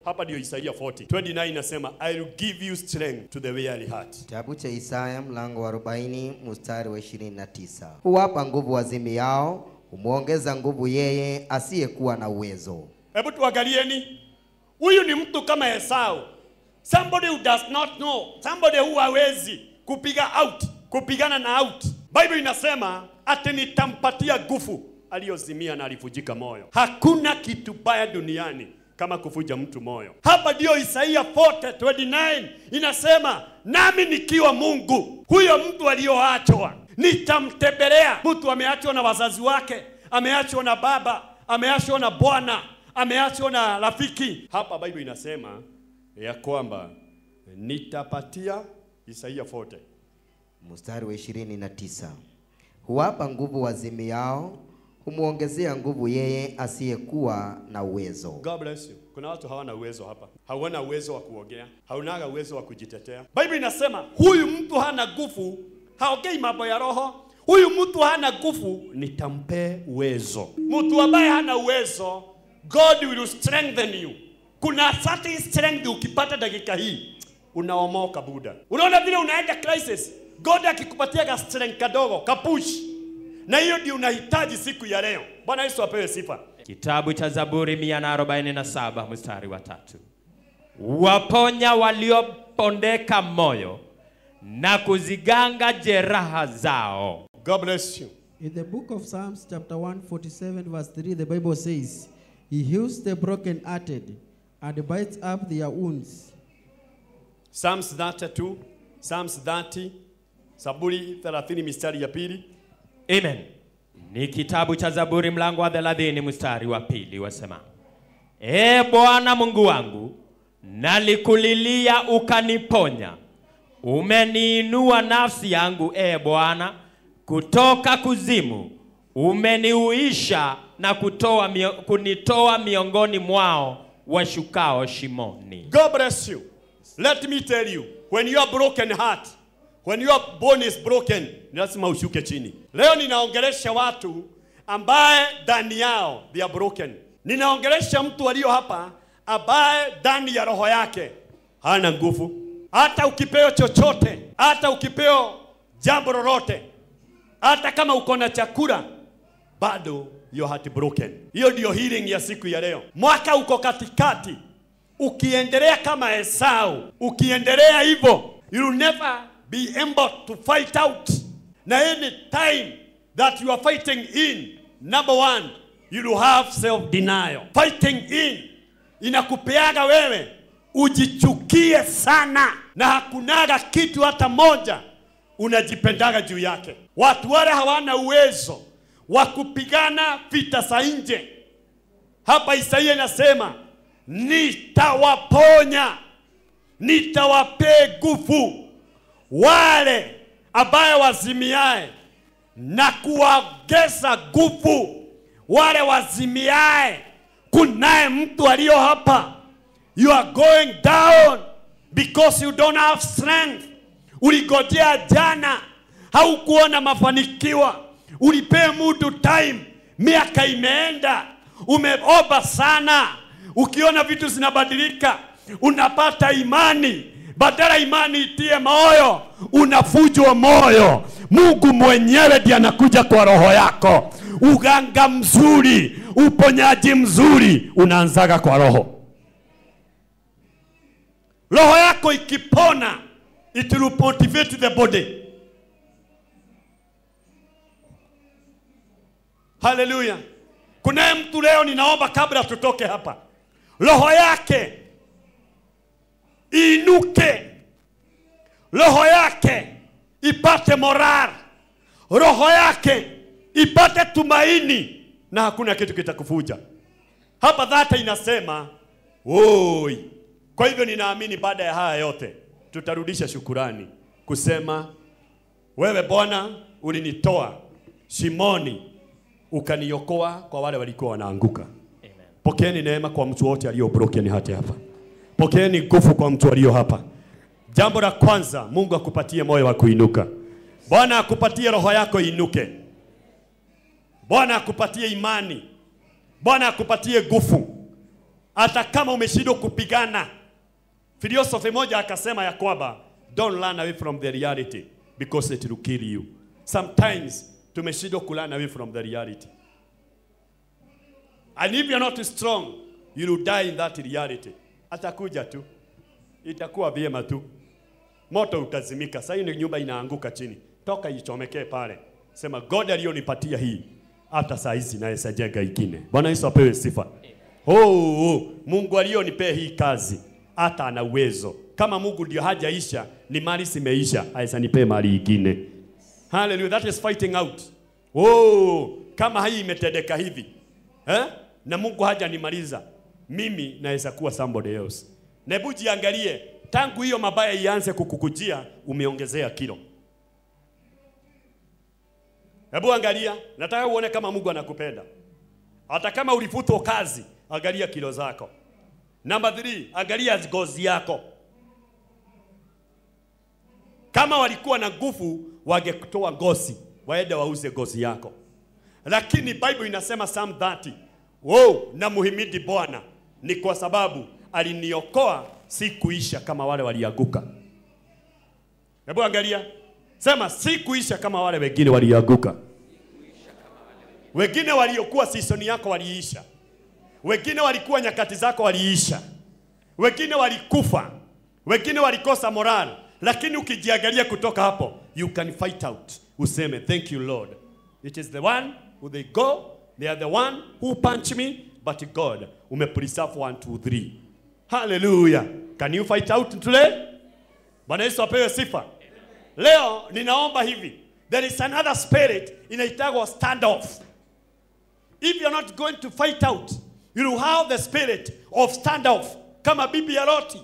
Hapa ndio Isaia 40 29 inasema I will give you strength to the weary heart. Kitabu cha Isaya mlango wa 40 mstari wa 29. Huwapa nguvu wazimiao, humwongeza nguvu yeye asiyekuwa na uwezo. Hebu tuangalieni, huyu ni mtu kama Esau, somebody who does not know, somebody who hawezi kupiga out, kupigana na out. Bible inasema ati nitampatia nguvu aliyozimia na alivujika moyo. Hakuna kitu baya duniani kama kuvuja mtu moyo. Hapa ndio Isaia 40:29 inasema, nami nikiwa Mungu, huyo mtu aliyoachwa nitamtembelea. Mtu ameachwa na wazazi wake, ameachwa na baba, ameachwa na bwana, ameachwa na rafiki. Hapa Bible inasema ya kwamba nitapatia Isaia 40 Mstari wa 29. Huwapa nguvu wazimiao, humwongezea nguvu yeye asiyekuwa na uwezo. God bless you. Kuna watu hawana uwezo hapa, hawana uwezo wa kuongea, haunaga uwezo wa kujitetea. Bible inasema huyu mtu hana nguvu, haongei mambo ya roho. Huyu mtu hana nguvu, nitampe uwezo. Mtu ambaye hana uwezo, God will strengthen you. Kuna certain strength ukipata dakika hii unaomoka buda. Unaona vile unaenda crisis, God akikupatia ka strength kadogo kapush, na hiyo ndio unahitaji siku ya leo. Bwana Yesu apewe sifa. Kitabu cha Zaburi 147 mstari wa tatu. Waponya waliopondeka moyo na kuziganga jeraha zao. God bless you. In the book of Psalms, chapter 147, verse 3, the Bible says, He heals the brokenhearted and binds up their wounds. Psalms 32, Psalms 30, Zaburi 30 mistari ya pili. Amen. Ni kitabu cha Zaburi mlango wa 30 mstari wa pili wasema, E Bwana Mungu wangu, nalikulilia ukaniponya. Umeniinua nafsi yangu, e Bwana, kutoka kuzimu. Umeniuisha na kutoa mio, kunitoa miongoni mwao washukao shimoni. God bless you. Let me tell you, when you are broken heart, when your bone is broken, ni lazima ushuke chini. Leo ninaongelesha watu ambaye ndani yao they are broken. Ninaongelesha mtu aliyo hapa ambaye ndani ya roho yake hana nguvu. Hata ukipewa chochote, hata ukipewa jambo lolote, hata kama uko na chakula bado your heart broken. Hiyo ndio healing ya siku ya leo. Mwaka uko katikati, ukiendelea kama Esau, ukiendelea hivyo, you will never be able to fight out. Na any time that you are fighting in, number one, you will have self denial. Fighting in inakupeaga wewe ujichukie sana, na hakunaga kitu hata moja unajipendaga juu yake. Watu wale hawana uwezo wa kupigana vita za nje. Hapa Isaia inasema nitawaponya, nitawapee nguvu wale ambaye wazimiae na kuwaongeza nguvu wale wazimiae. Kunaye mtu aliyo hapa, you are going down because you don't have strength. Uligojea jana, haukuona mafanikiwa, ulipea mtu time, miaka imeenda, umeomba sana, ukiona vitu zinabadilika, unapata imani, badala imani itie moyo, unafujwa moyo. Mungu mwenyewe ndiye anakuja kwa roho yako. Uganga mzuri, uponyaji mzuri unaanzaga kwa roho. Roho yako ikipona, it will motivate the body. Haleluya! Kunaye mtu leo, ninaomba kabla tutoke hapa, roho yake iinuke, roho yake ipate moral, roho yake ipate tumaini, na hakuna kitu kitakufuja hapa. Dhata inasema oi. Kwa hivyo ninaamini baada ya haya yote tutarudisha shukurani kusema, wewe Bwana ulinitoa shimoni ukaniokoa kwa wale walikuwa wanaanguka. Pokeeni neema kwa mtu wote aliyo broken hata hapa. Pokeeni nguvu kwa mtu aliyo hapa. Jambo la kwanza, Mungu akupatie moyo wa kuinuka. Bwana akupatie roho yako inuke. Bwana akupatie imani. Bwana akupatie nguvu. hata kama umeshindwa kupigana. Philosophy moja akasema ya kwamba don't run away from the reality because it will kill you. Sometimes tumeshindwa ku run away from the reality. And if you're not strong, you will die in that reality. Atakuja tu, itakuwa vyema tu, moto utazimika. Sasa ni nyumba inaanguka chini, toka ichomekee pale, sema God aliyonipatia hii, hata saa hizi naweza jenga ingine. Bwana Yesu apewe sifa. Oh, oh, Mungu aliyonipea hii kazi hata ana uwezo. Kama Mungu ndio hajaisha, ni mali simeisha, aweza nipee mali ingine. Hallelujah, that is fighting out. Oh, kama hii imetendeka hivi eh? na Mungu hajanimaliza mimi, naweza kuwa somebody else. Na hebu jiangalie, tangu hiyo mabaya ianze kukukujia, umeongezea kilo. Hebu angalia, nataka uone kama Mungu anakupenda. Hata kama ulifutwa kazi, angalia kilo zako. Number three, angalia ngozi yako. Kama walikuwa na nguvu, wangetoa ngozi, waende wauze ngozi yako. Lakini Bible inasema Psalm 30, wow, na muhimidi Bwana ni kwa sababu aliniokoa, si kuisha kama wale walianguka. Hebu angalia, sema si kuisha kama wale wengine walianguka. Wengine waliokuwa season yako waliisha, wengine walikuwa nyakati zako waliisha, wengine walikufa, wengine walikosa moral, lakini ukijiangalia kutoka hapo, you can fight out, useme thank you Lord, it is the one who they go, they are the one who punch me, but God umepreserve one, two, three. Hallelujah. Can you fight out today? Bwana Yesu apewe sifa. Leo ninaomba hivi, there is another spirit inaitagwa standoff. If you're not going to fight out, you will have the spirit of standoff kama bibi ya Loti.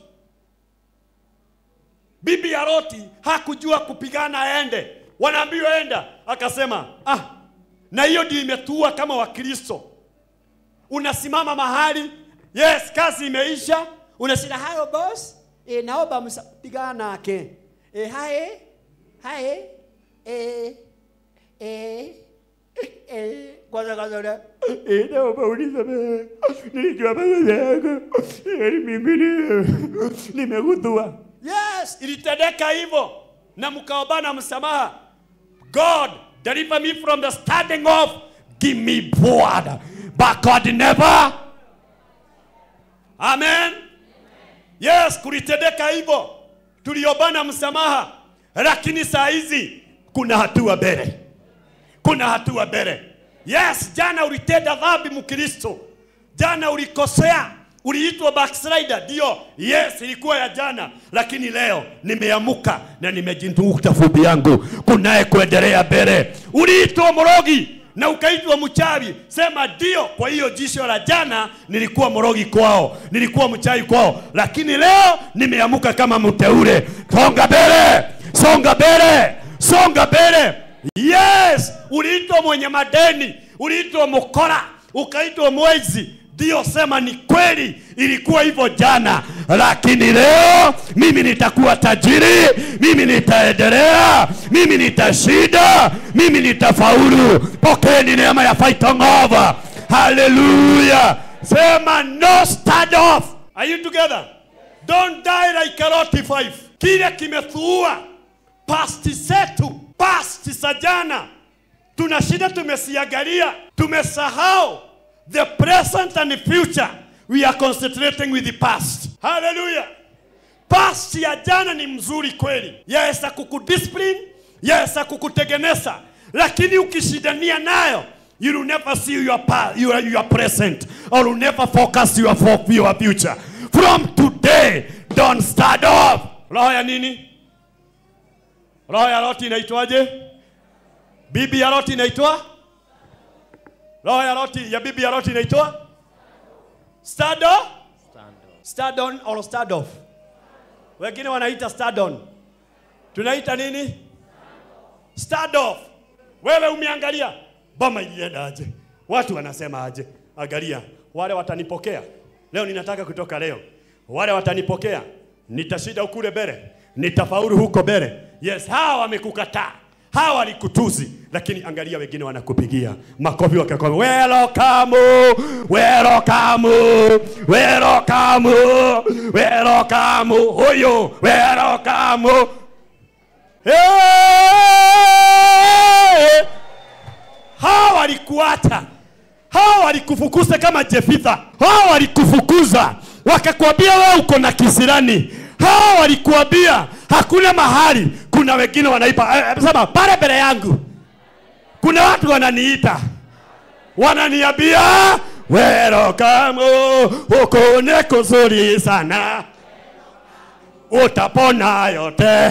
Bibi ya Loti hakujua kupigana aende, wanaambiwa enda, akasema ah, na hiyo ndio imetua kama Wakristo. Unasimama mahali, yes, kazi imeisha, unashinda hayo boss, e, naomba msapigana nake e, hae hae e, e, e, kwanza kwanza ule e, naomba unisamehe, nilijua makosa yako, e, mimi ni- nimegundua. Yes, ilitendeka hivyo na mkaombana msamaha. God, deliver me from the standing off. Give me blood. But God never. Amen. Yes, kulitendeka hivyo. Tuliobana msamaha. Lakini saa hizi kuna hatua mbele. Kuna hatua mbele. Yes, jana ulitenda dhambi Mkristo. Jana ulikosea. Uliitwa backslider, ndio. Yes, ilikuwa ya jana, lakini leo nimeamuka na nimejinduka fumbi yangu, kunaye kuendelea mbele. Uliitwa mrogi na ukaitwa mchawi, sema ndio. Kwa hiyo jisho la jana nilikuwa mrogi kwao, nilikuwa mchawi kwao, lakini leo nimeamuka kama mteule. Songa mbele, songa mbele, songa mbele. Yes, uliitwa mwenye madeni, uliitwa mkora, ukaitwa mwezi. Ndio, sema ni kweli, ilikuwa hivyo jana, lakini leo mimi nitakuwa tajiri, mimi nitaendelea, mimi nitashinda, mimi nitafaulu. Pokeeni neema ya fighting over. Haleluya! Sema no stand off. Are you together? Don't die like a Loti five. Kile kimetuua pasti zetu, pasti za jana, tuna shida, tumesiangalia, tumesahau the present and the future. We are concentrating with the past. Hallelujah. Past ya jana ni mzuri kweli, yaweza kukudiscipline, yaweza kukutegeneza, lakini ukishindania nayo you will never see your, past, your, your present or will never focus your, fo- your future. From today, don't start off. Roho ya nini? Roho ya Loti inaitwaje? Bibi ya Loti inaitwa? Roho ya Loti ya bibi ya Loti inaitwa? Stado? Stadon or stadoff. Wengine wanaita stadon. Tunaita nini? Stadoff. Wewe umeangalia boma ilienda aje? Watu wanasema aje? Angalia, wale watanipokea leo. Ninataka kutoka leo, wale watanipokea, nitashinda kule mbele, nitafaulu huko mbele. Yes, hawa wamekukataa, hawa walikutuzi, lakini angalia wengine wanakupigia makofi wakakwambia welcome welcome welcome welcome huyo welcome hey! hawa walikuacha hawa walikufukuza kama Jefitha, hawa walikufukuza wakakwambia wewe uko na kisirani, hawa walikuambia hakuna mahali. Kuna wengine wanaipa eh, sema pale mbele yangu, kuna watu wananiita wananiambia welcome, huko ni kuzuri sana, utapona yote,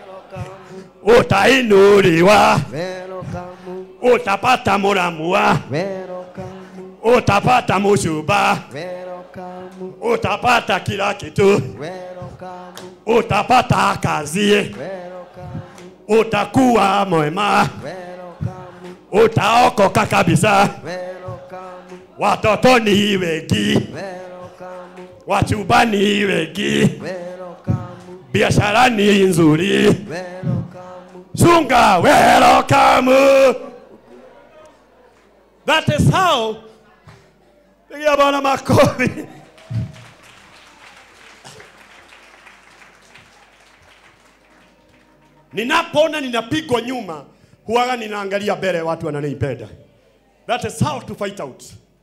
utainuliwa, Welcome, utapata muramua welcome, utapata mushuba, welcome, utapata kila kitu, welcome, utapata kazi, welcome, utakuwa mwema, welcome, utaokoka kabisa. welcome, Watoto ni wengi, welcome, wachubani wengi, welcome, biashara ni nzuri. welcome. Sunga welcome. That is how. Pigia Bwana makofi. Ninapoona ninapigwa nyuma, huwaga ninaangalia mbele, watu wananipenda. That is how to fight out.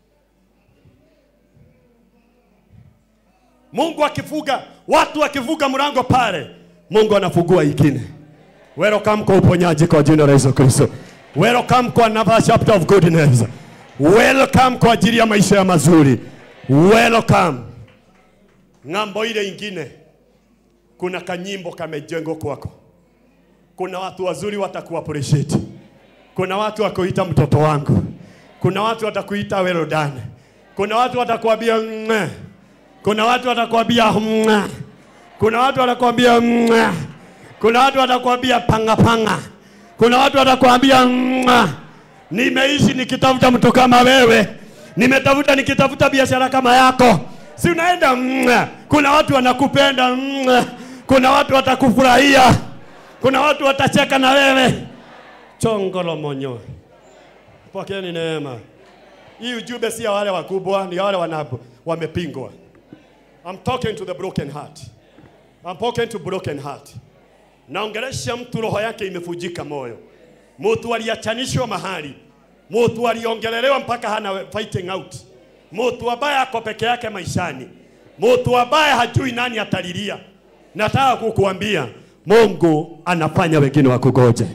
Mungu akifuga, watu wakivuga mlango pale, Mungu anafungua ingine. Welcome kwa uponyaji kwa jina la Yesu Kristo. Welcome kwa another chapter of goodness. Welcome kwa ajili ya maisha ya mazuri. Welcome. Ng'ambo ile ingine kuna kanyimbo kamejengwa kwako. Kuna watu wazuri wataku appreciate. Kuna watu wakuita mtoto wangu. Kuna watu watakuita well done. Kuna watu watakuambia "Mwah." Kuna watu watakwambia "Mwah." Kuna watu watakwambia "Mwah." Kuna watu watakwambia panga panga. Kuna watu watakwambia "Mwah." nimeishi nikitafuta mtu kama wewe, nimetafuta nikitafuta biashara kama yako, si unaenda "Mwah." Kuna watu wanakupenda "Mwah." Kuna watu watakufurahia, kuna watu watacheka na wewe. Chongolo monyo, pokeeni neema. Hii ujumbe si ya wale wakubwa, ni ya wale wana wamepingwa. I'm talking to the broken heart. I'm talking to broken heart. Naongelesha mtu roho yake imefujika moyo, mtu aliachanishwa mahali, mtu aliongelelewa mpaka hana fighting out, mtu ambaye ako peke yake maishani, mtu ambaye hajui nani atalilia. Nataka kukuambia Mungu anafanya wengine wakugoje.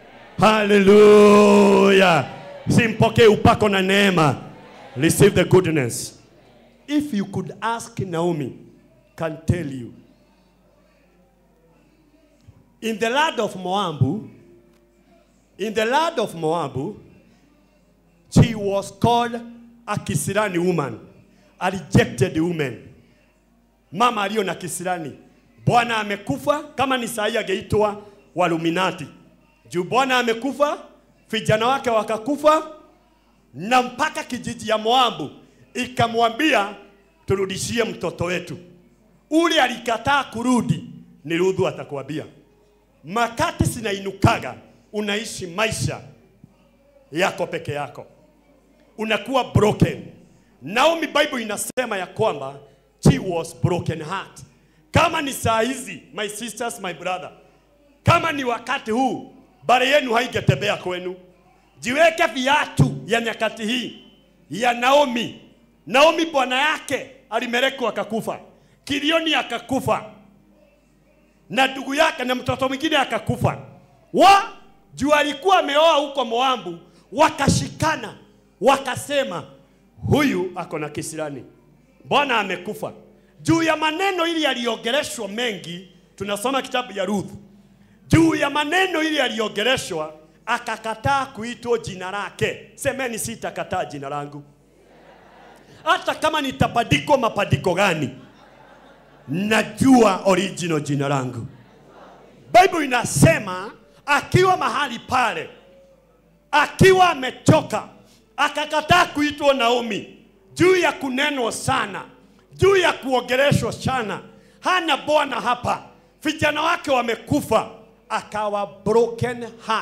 Haleluya! Simpokee upako na neema, receive the goodness. If you could ask Naomi, can tell you in the land of Moabu, in the land of Moabu, she was called a kisirani woman, a rejected woman. Mama aliyo na kisirani, Bwana amekufa. Kama ni saa hii angeitwa Waluminati, juu Bwana amekufa, vijana wake wakakufa, na mpaka kijiji ya Moabu ikamwambia turudishie mtoto wetu. Ule alikataa kurudi, ni Ruthu atakwambia makati sinainukaga, unaishi maisha yako peke yako, unakuwa broken. Naomi Bible inasema ya kwamba she was broken heart. Kama ni saa hizi, my sisters, my brother, kama ni wakati huu, bare yenu haigetembea kwenu, jiweke viatu ya nyakati hii ya Naomi. Naomi bwana yake alimelekwa akakufa, Kilioni akakufa, na ndugu yake na mtoto mwingine akakufa. Wa juu alikuwa ameoa huko Moabu, wakashikana wakasema, huyu ako na kisirani, Bwana amekufa. Juu ya maneno ili yaliongeleshwa mengi, tunasoma kitabu ya Ruth. Juu ya maneno ili yaliongeleshwa, akakataa kuitwa jina lake. Semeni, sitakataa jina langu, hata kama nitapadikwa mapadiko gani najua original jina langu. Bible inasema akiwa mahali pale, akiwa amechoka, akakataa kuitwa Naomi, juu ya kunenwa sana, juu ya kuongeleshwa sana, hana bwana hapa, vijana wake wamekufa, akawa broken heart,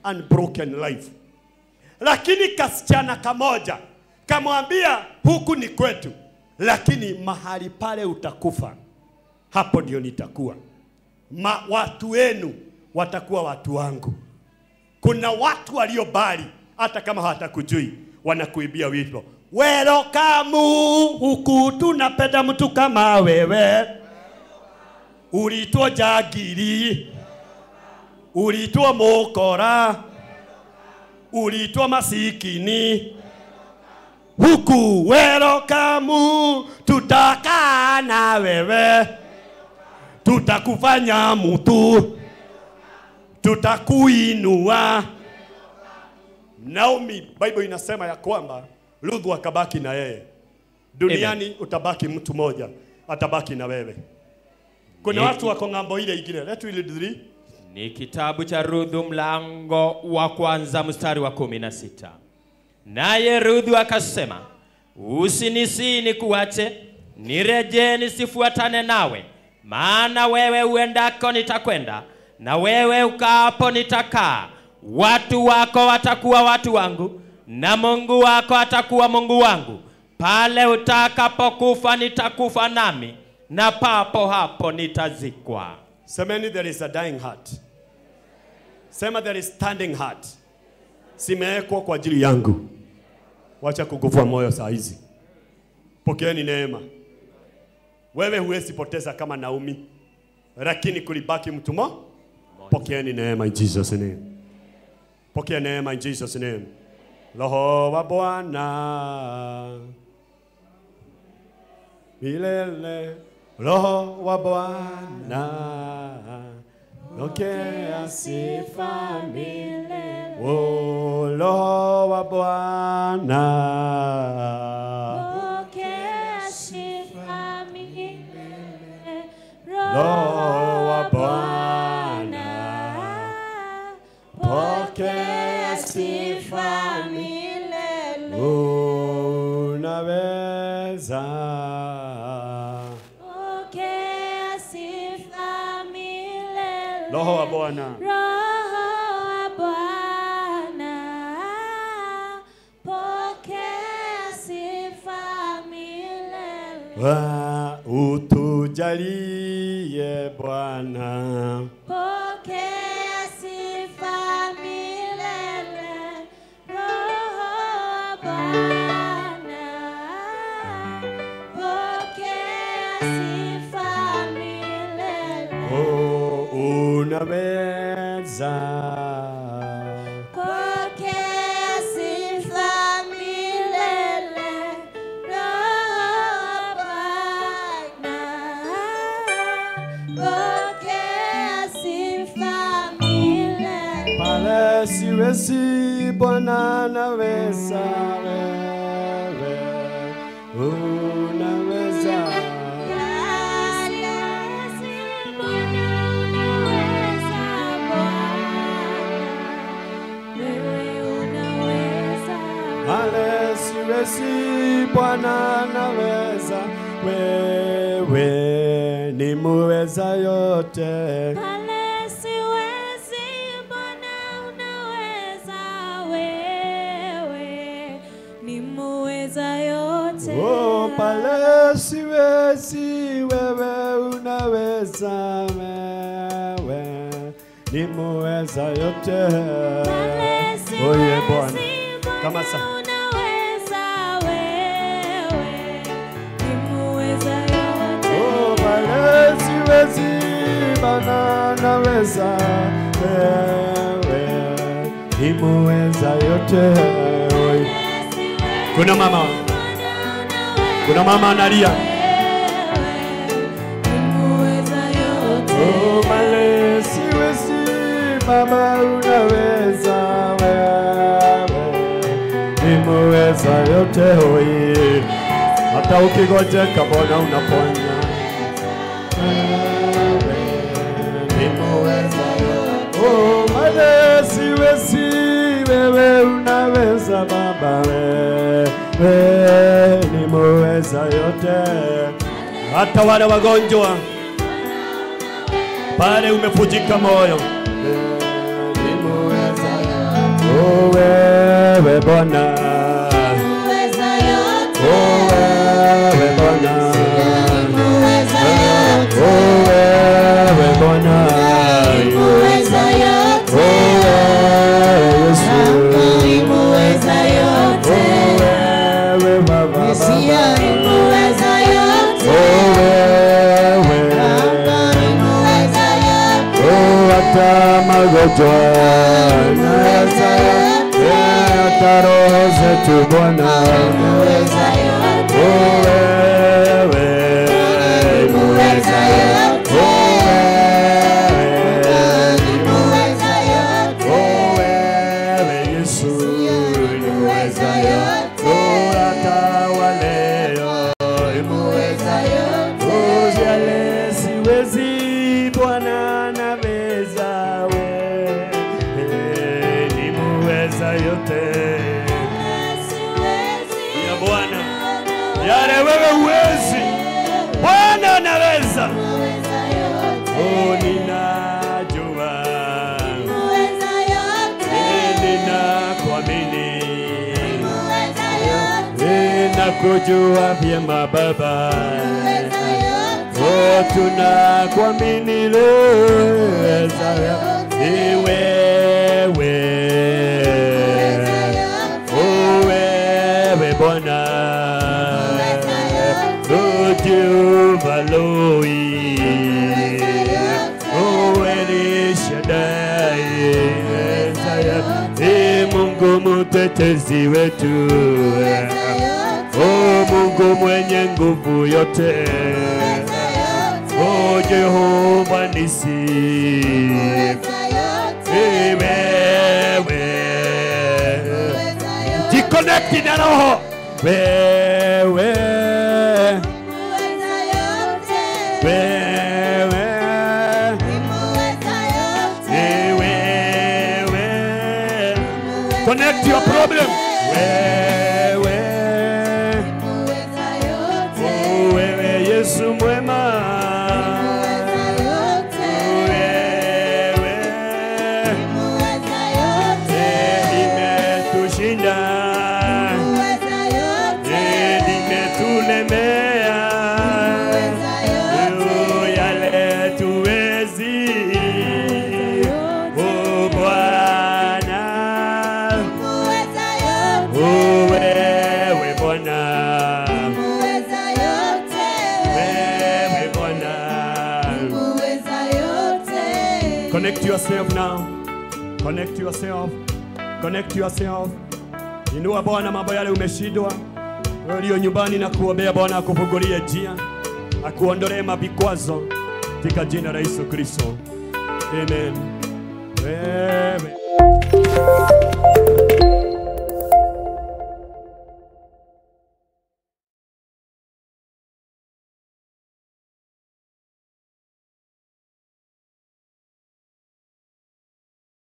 unbroken life. Lakini kasichana kamoja kamwambia, huku ni kwetu, lakini mahali pale utakufa, hapo ndio nitakuwa. Ma, watu wenu watakuwa watu wangu. Kuna watu waliobali hata kama hawatakujui, wanakuibia wito welcome huku, tunapenda mtu kama wewe. Ulitwa jagiri, ulitwa mokora, ulitwa masikini huku welcome, tutakaa na wewe, tutakufanya mtu, tutakuinua. Naomi, Bible inasema ya kwamba Ruthu akabaki na yeye. Duniani utabaki mtu moja, atabaki na wewe. Kuna Ni- watu wako ng'ambo ile ingine. Let's read three. Ni kitabu cha Ruthu mlango wa kwanza mstari wa kumi na sita. Naye Ruthu akasema, usinisii nikuache, nirejee nisifuatane nawe, maana wewe uendako nitakwenda, na wewe ukaapo nitakaa. Watu wako watakuwa watu wangu, na Mungu wako atakuwa Mungu wangu. Pale utakapokufa nitakufa nami, na papo hapo nitazikwa. Semeni there is a dying heart. Sema there is standing heart. Simewekwa kwa ajili yangu. Wacha kukufa moyo saa hizi. Pokeeni neema. Wewe huwezi poteza kama Naomi, lakini kulibaki mtu mo. Pokeeni neema in Jesus name. Pokea neema in Jesus name. Roho wa Bwana milele, Roho wa Bwana pokea sifa milele. Oh, Roho wa Bwana Pokea sifa milele, Roho wa Bwana, pokea sifa milele, unaweza pokea sifa milele, Roho wa Bwana Roho wa Bwana, pokea sifa milele. wa utujalie Bwana Pokea sifa milele, Roho wa Bwana. Pokea sifa milele, oh, unaweza pokea sifa milele, Roho wa Bwana. Pokea sifa milele. pale siwezi Bwana naweza wewe unaweza pale siwezi Bwana naweza wewe ni muweza yote Oh, pale siwezi, wewe unaweza, wewe ni muweza yote. Oye Bwana, kama sa oh, pale siwezi, Bwana naweza, wewe ni muweza yote. Oye. Kuna mama, kuna mama analia. Oh, pale siwezi, Baba unaweza, wewe ni muweza yote. Oye. Hata ukigojeka Bwana unaponya. Wewe ni muweza yote. Oh, pale siwezi, wewe unaweza Baba, wewe ni muweza yote. Hata wale wagonjwa pale umefujika moyo, Wewe ni muweza yote. Oh, wewe Bwana, Muweza yote. oh, wewe Bwana, Muweza yote. oh, wewe Bwana, Muweza yote. oh, wewe Yesu, Muweza yote. oh, wewe Baba, Muweza yote. oh, wewe Muweza yote. Oh, hata magonjwa na hata hata roho zetu Bwana, Muweza yote. oh wewe Muweza yote. oh wewe Muweza yote. oh wewe Yesu Muweza yote. oh hata wale Muweza yote. oh yale siwezi Bwana naweza wewe ni muweza yote Siwezi ya Bwana yale wewe uwezi Bwana anaweza Muweza yote. oh ninajua Muweza yote. ninakuamini Muweza yote. nakujua vyema Baba Muweza yote. Oh, tunakuamini leza ni wewe Oh, wewe Bwana Oh, Jehova Loi Oh, El Shaddai Ni Mungu mtetezi wetu Oh, Mungu mwenye nguvu yote Oh, Jehova nisi Ni wewe Jiconnect na roho wewe wewe ni wewe connect your problem wewe oh, wewe Yesu mwema wewe eh, imetushinda eh, limetulemea Oh, yale tuwezi oh Bwana oh wewe Bwana wewe Bwana connect yourself now connect yourself connect yourself inua Bwana mambo yale umeshindwa wewe ulio nyumbani na kuombea Bwana akufungulie njia akuondolee mavikwazo katika jina la Yesu Kristo amen wewe